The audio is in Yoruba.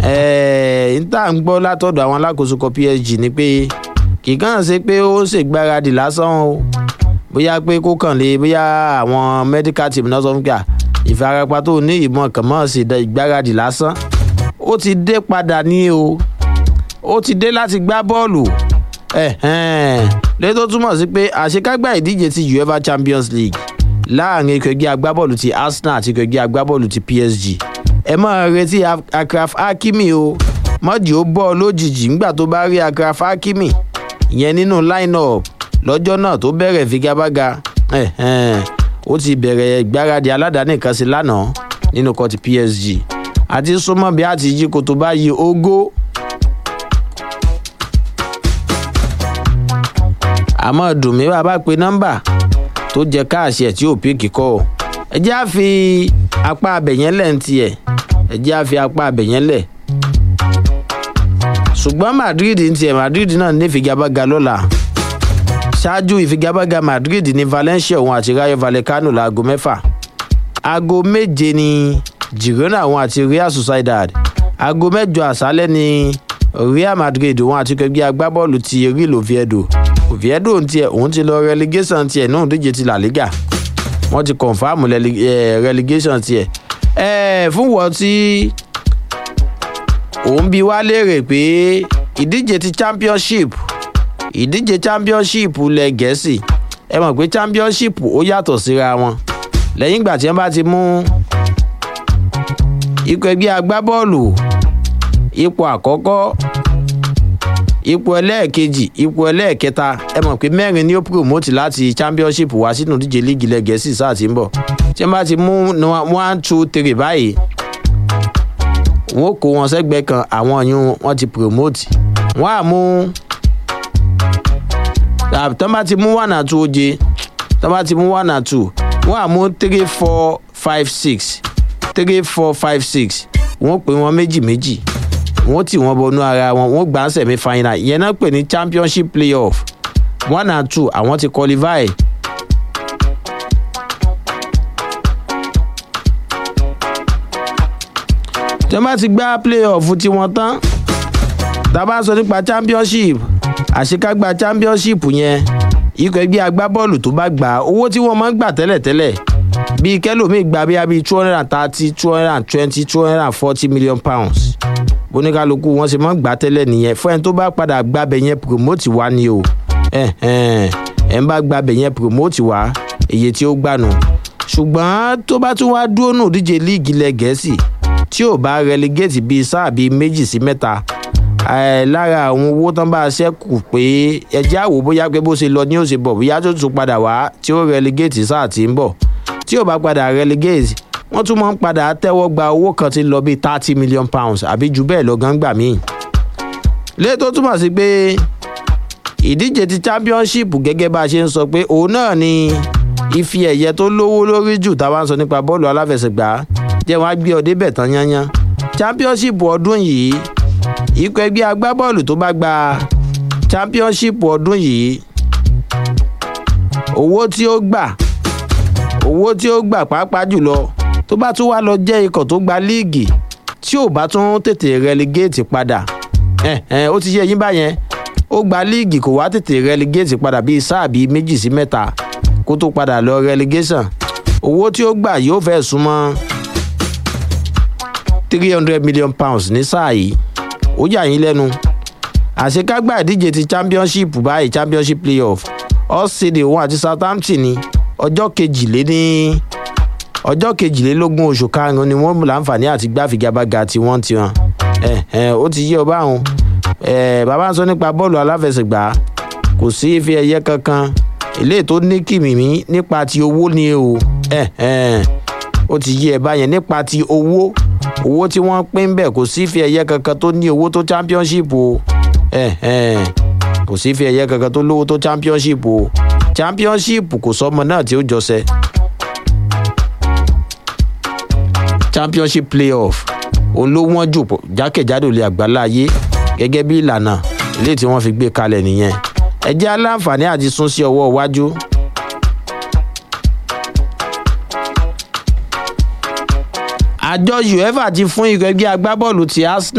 n tá ń gbọ́ látọ̀dọ̀ àwọn alákòóso kan psg ni pé kì í kàn ṣe pé ó ṣègbáradì lásán o bóyá pé kó kàn lé bóyá àwọn medical team náà sọ fún kí à ìfarapa tó ní ìmọ̀ kàn mọ́ sí ìgbáradì lásán ó ti dé padà ní o ó ti dé láti gbá bọ́ọ̀lù lẹ́yìn tó túmọ̀ sí pé àṣekágbá ìdíje ti uefa champions league láàrin ikọ̀ ẹgbẹ́ agbábọ́ọ̀lù ti arsenal àti ikọ̀ ẹgbẹ́ agbábọ́ọ̀lù ti psg ẹ máa retí akraf hakimi o mọ́jì ó bọ́ ọ lójijì nígbà tó bá rí akraf hakimi ìyẹn nínú line-up lọ́jọ́ náà tó bẹ̀rẹ̀ figagbága ó ti bẹ̀rẹ̀ ìgbáradì aládàáni kan sí lánàá nínú kọ́ọ̀tù psg àti súnmọ́ bí a ti yí koto báyìí ogó àmọ́ dùnmí wà bá pe nọ́mbà tó jẹ káàṣì ẹ̀ tí ò pé kíkọ́ o ẹ jẹ́ à fi apá abẹ̀yẹn lẹ̀ ń tiẹ̀ ẹ jẹ́ à fi apá abẹ̀yẹn lẹ̀ ṣùgbọ́n madrid ń tiẹ̀ madrid náà ní ìfigagbága lọ́la ṣáájú ìfigagbága madrid ní valencia òun àti rayo vallecano láago mẹ́fà aago méje ní girona òun àti real sociedad aago mẹ́jọ àṣálẹ́ ní real madrid òun àti kẹgbẹ́ agbábọ́ọ̀lù ti real oviedo oviedo ń tiẹ̀ òun ti lọ relegation tiẹ̀ náà díje ti la liga wọ́n ti confam relegation tiẹ̀ fún wọ́n tí òun bi wá léèrè pé ìdíje ti championship ìdíje championship lẹ gẹ̀ẹ́sì ẹ mọ̀ pé championship ó yàtọ̀ síra wọn lẹ́yìn ìgbà tí wọ́n bá ti mú ikọ̀ ẹgbẹ́ agbábọ́ọ̀lù ipò àkọ́kọ́ ipò ẹlẹ́ẹ̀kejì ipò ẹlẹ́ẹ̀kẹta ẹ mọ̀ pé mẹ́rin ni ó promote láti championship wá sínú ìdíje líìgì ilẹ̀ gẹ̀ẹ́sì sáà tí ń bọ̀ tí wọ́n bá ti mú one two three báyìí wọ́n kó wọn sẹ́gbẹ̀ẹ́ kan àwọn ọ̀yún wọ́n ti promote wọ́n á mú tọ́ bá ti mú one and two oje tọ́ bá ti mú one and two wọ́n á mú three four five six three four five six wọ́n pè wọ́n méjì méjì wọ́n tì wọ́n bọnú ara wọn wọ́n gbà ń sẹ̀mí final ìyẹn náà pè ní championship playoff one and two àwọn ti qualify. tí wọ́n bá ti gbá playoff tiwọn tán tá a bá sọ nípa championship àṣekágbá championship yẹn ikọ̀ ẹgbẹ́ agbábọ́ọ̀lù tó bá gbà owó tí wọ́n máa ń gbà tẹ́lẹ̀tẹ́lẹ̀ bíi kẹlòmíì gba bíi bíi two hundred and thirty two hundred and twenty two hundred and forty million pounds bóníkálukú wọn ṣe máa ń gbà tẹ́lẹ̀ nìyẹn fún ẹni tó bá padà gbàbẹ̀ yẹn promote wá ni o ẹ̀ ń bá gbàbẹ̀ yẹn promote wá èyí tí ó gbànú ṣùgbọ́n tó bá tún wá dúró nù díje líìgì ilẹ̀ gẹ̀ẹ́sì tí ò bá relegate bíi sáà bíi méjì sí mẹ́ta lára àwọn owó tán bá ṣẹ́kù pé ẹjẹ́ àwò bóyá pé bó ṣe lọ ní ó ṣe bọ̀ bóyá tó tún padà wá tí ó relegate sáà tí ń bọ̀ tí ò bá padà relegate wọ́n tún máa ń padà tẹ́wọ́ gba owó kan tí ń lọ bíi thirty million pounds àbí jù bẹ́ẹ̀ lọ gángbà míì. lé tó túmọ̀ sí pé ìdíje ti championship gẹ́gẹ́ bá a ṣe ń sọ pé òun náà ni ife ẹ̀yẹ tó lówó lórí jù táwa ń sọ nípa bọ́ọ̀lù aláfẹsẹ̀gbá jẹ́ wọ́n á gbé ọ débẹ̀ tán yányán championship ọdún yìí ikọ̀ ẹgbẹ́ agbábọ́ọ̀lù tó bá gba championship ọdún yìí owó tí ó gbà owó tí ó gbà pàápàá jùlọ tó bá tún wá lọ jẹ́ ikọ̀ tó gba líìgì tí ò bá tún tètè relegate padà ó ti yẹ yín báyẹn ó gba líìgì kò wá tètè relegate padà bíi sáà bíi méjì sí mẹ́ta kó tó padà lọ relegation owó tí ó gbà yóò fẹ́ súnmọ́ three hundred million pounds ní sáà yìí ó yà yín lẹ́nu àṣekágbá ìdíje ti championship báyìí championship playoff all-city òun àti southampton ní ọjọ́ kejìléní ọjọ́ kejìlélógún oṣù karùn-ún ni wọ́n láǹfààní àti gbáfigagbága tí wọ́n ti hàn ó ti yí ọba àwọn bàbá ń sọ nípa bọ́ọ̀lù aláfẹsẹ̀gbá kò sí ife ẹ̀yẹ kankan eléyìí tó ní kìmìmí nípa ti owó ni o ó ti yí ẹ báyẹn nípa ti owó owó tí wọ́n pín bẹ́ẹ̀ kò sí ife ẹ̀yẹ kankan tó ní owó tó championship o kò sí ife ẹ̀yẹ kankan tó lówó tó championship o championship kò sọmọ náà tí ó jọsẹ championship playoff òun ló wọ́n jù jákèjádò lè àgbáláyé gẹ́gẹ́ bí ìlànà ilé tí wọ́n fi gbé kalẹ̀ nìyẹn ẹ jẹ́ aláǹfààní àti sún sí ọwọ́ iwájú. àjọ uefa ti fún ikọ̀ ẹgbẹ́ agbábọ́ọ̀lù ti arsenal.